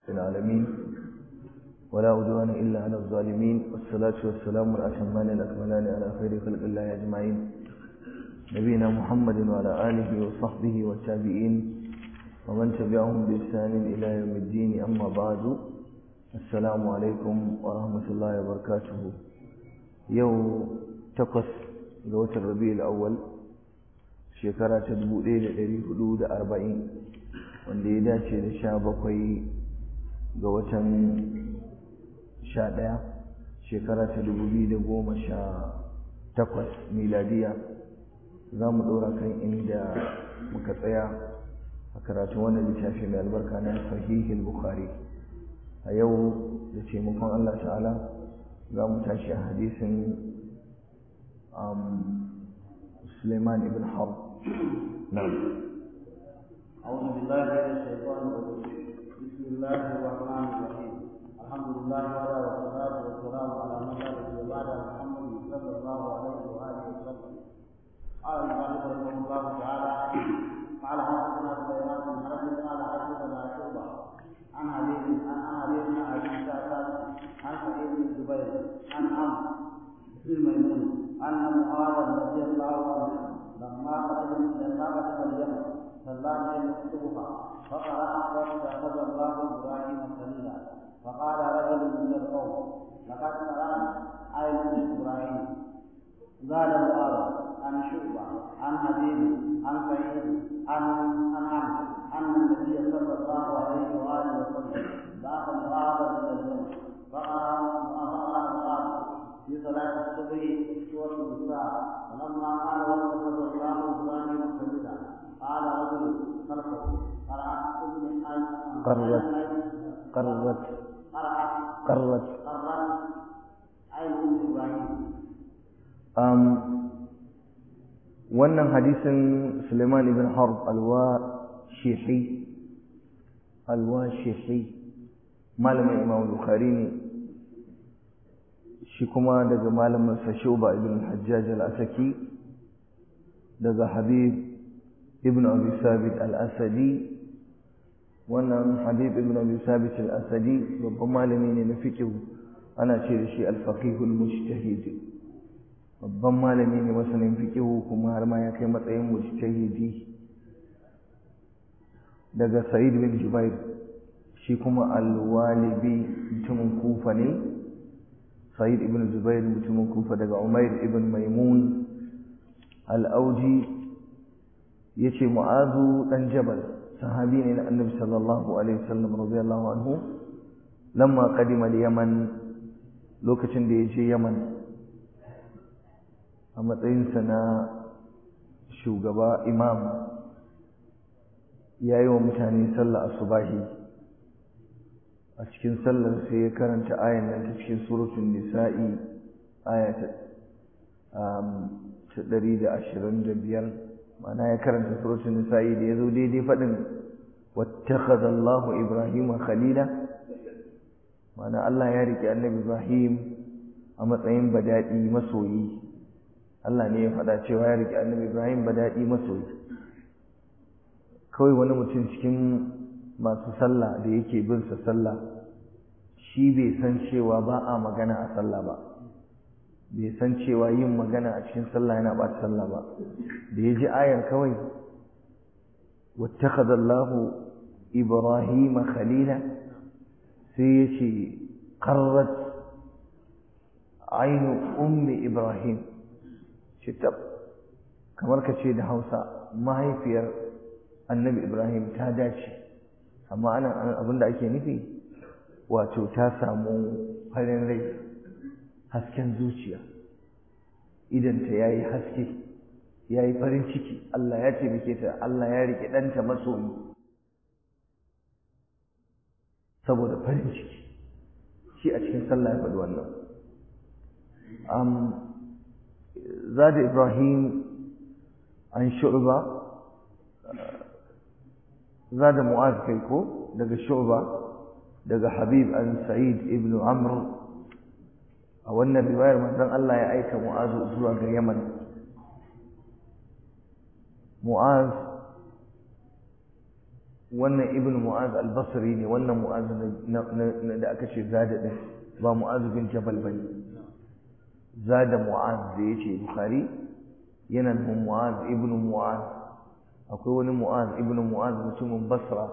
العالمين ولا عدوان إلا على الظالمين والصلاة والسلام الأتمان الأكملان على خير خلق الله أجمعين نبينا محمد وعلى آله وصحبه والتابعين ومن تبعهم بإحسان إلى يوم الدين أما بعد السلام عليكم ورحمة الله وبركاته يوم تقص لوت الربيع الأول شكرا تدبو ليلة ليلة حدود أربعين wanda ya dace da sha bakwai ga watan sha ɗaya shekara ta dubu biyu da goma sha takwas miladiya za mu ɗora kan inda muka tsaya a karatun wannan littafi mai albarka na sahihul bukhari a yau da taimakon allah ta'ala za mu tashi a hadisin suleiman ibn harb na أعوذ بالله من الشيطان الرجيم بسم الله الرحمن الرحيم الحمد لله وعلى والصلاة والسلام على من لا نبي بعد محمد صلى الله عليه وآله وسلم قال المؤلف رحمه الله تعالى قال حدثنا سليمان بن حرب قال حدثنا شعبة عن علي عن علي بن أبي سعد عن سعيد بن جبير عن عمرو بن ميمون أن معاذ رضي الله عنه لما قدم لما قدم اليمن صلى عليه مكتوبا فقرأ واتخذ الله إبراهيم خليلا فقال رجل من القوم لقد قرأت آية إبراهيم زاد معاذ عن شعبة عن حبيب عن سعيد عن عن عمرو أن النبي صلى الله عليه وآله وسلم بعث معاذ إلى اليمن فقرأ فقرأ معاذ في صلاة الصبح سورة النساء فلما قال واتخذ الله إبراهيم خليلا قال رجل خلفه قرأت ابن قرت قرت قرت قرت عين ام ابراهيم um, wannan hadisin Suleiman ibn Harb al-Washihi al-Washihi malamin Imam Bukhari ne shi kuma daga malamin sa Shuba ibn Hajjaj al-Asaki daga Habib ibn Abi Sabit al-Asadi wannan Habib ibn Abi Sabit al-Asadi babban malami ne na fiqh ana ce da shi al-faqih al-mujtahid babban malami ne masanin fiqh kuma har ma ya kai matsayin mujtahidi daga Sa'id bin Jubair shi kuma al-Walibi mutumin Kufa ne Sa'id ibn Jubair mutumin Kufa daga Umair ibn Maimun al-Auji yace mu'azu dan jabal sahabi ne na annabi sallallahu alaihi wasallam radiyallahu anhu lamma qadima al-yaman lokacin da yaje yaman a matsayin sa na shugaba imam yayi wa mutane sallah asubahi a cikin sallar sai ya karanta ayan nan ta cikin suratul nisa'i aya ta 125 ma'ana ya karanta suratul nisa'i da yazo daidai fadin wattakhadha Allahu Ibrahima khalila ma'ana Allah ya rike Annabi Ibrahim a matsayin badadi masoyi Allah ne ya faɗa cewa ya rike Annabi Ibrahim badadi masoyi kawai wani mutum cikin masu sallah da yake bin sa sallah shi bai san cewa ba a magana a sallah ba bai san cewa yin magana a cikin sallah yana ba sallah ba da ya ji ayar kawai wattakhadha Allahu Ibrahim khalila sai ya ce qarrat ainu ummi Ibrahim ce tab kamar ka ce da Hausa mahaifiyar annabi Ibrahim ta dace amma ana abinda ake nufi wato ta samu farin rai hasken zuciya idanta ya yi haske ya yi farin ciki Allah ya taimake ta Allah ya riƙe ɗanta masoyi saboda farin ciki shi a cikin sallah ya faɗi wannan zada ibrahim an shu'ba zada mu'az kai ko daga shu'ba daga habib an sa'id ibn amr a wannan riwayar manzon Allah ya aika Mu'az zuwa ga Yaman Mu'az wannan ibn mu'az al-basri ne wannan mu'az da aka ce zada din ba mu'az bin jabal bane zada mu'az da yace bukhari yana da mu'az ibn mu'az akwai wani mu'az ibn mu'az mutumin basra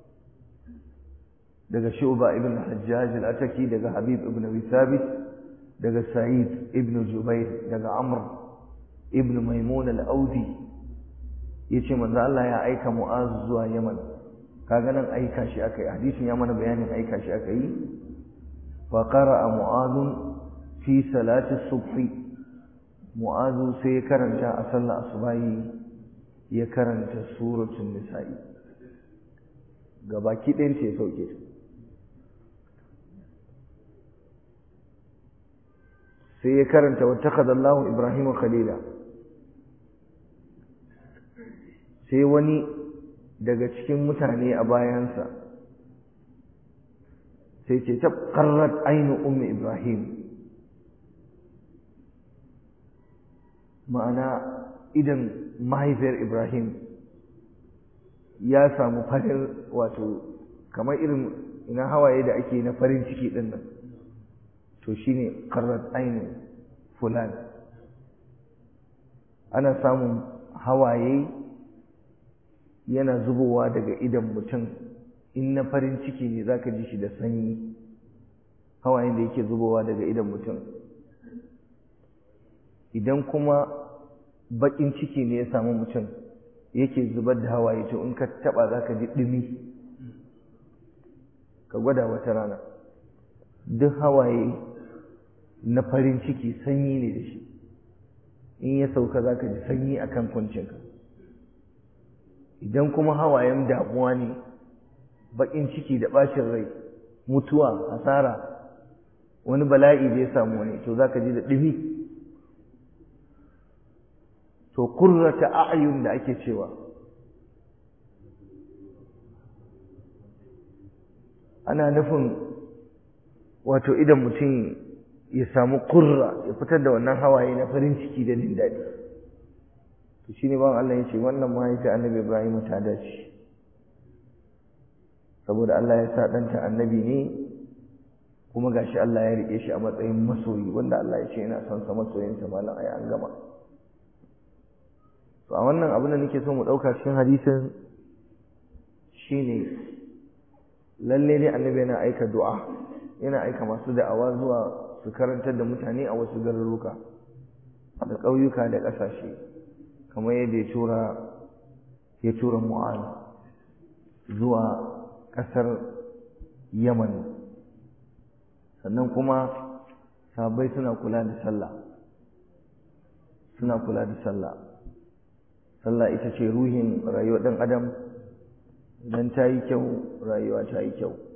daga shu'ba ibn hajjaj al-ataki daga habib ibn abi thabit daga sa'id ibn jubair daga amr ibn maimun al-audi yace manzo Allah ya aika mu'az zuwa yaman kaga nan aika shi aka yi hadisin ya mana bayanin aika shi aka yi fa qara'a mu'adun fi salati subhi mu'azu sai ya karanta a sallar asubahi ya karanta suratul nisa'i gabaki ɗayan ce ya sauke ta sai ya karanta wa takadallahu ibrahim khalila sai wani daga cikin mutane a bayansa sai ce ta qarrat ainu ummi ibrahim ma'ana idan mahaifiyar ibrahim ya samu farin wato kamar irin ina hawaye da ake na farin ciki din nan to shine qarrat ainu fulan ana samun hawaye yana zubowa daga idan mutum in na farin ciki ne zaka ji shi da sanyi hawayen da yake zubowa daga idan mutum idan kuma bakin ciki ne ya samu mutum yake zubar da hawaye to in ka taba zaka ji dumi ka gwada wata rana duk hawaye na farin ciki sanyi ne da shi in ya sauka zaka ji sanyi akan kuncinka idan kuma hawayen damuwa ne bakin ciki da bacin rai mutuwa hasara wani bala'i da ya samu wani to zaka ji da dumi to kurrata a'yun da ake cewa ana nufin wato idan mutum ya samu kurra ya fitar da wannan hawaye na farin ciki da jin daɗi to shine ban Allah ya ce wannan mahaifi annabi Ibrahim ta dace saboda Allah ya sa ɗanta annabi ne kuma gashi Allah ya riƙe shi a matsayin masoyi wanda Allah ya ce yana son sa masoyinsa malam ai an gama to a wannan abin da nake so mu ɗauka cikin hadisin shine lalle ne annabi yana aika du'a yana aika masu da'awa zuwa su karantar da mutane a wasu garuruka da ƙauyuka da ƙasashe kamar yadda ya tura ya tura mu'az zuwa ƙasar yaman sannan kuma sabai suna kula da sallah suna kula da sallah sallah ita ce ruhin rayuwar ɗan adam idan ta yi kyau rayuwa ta yi kyau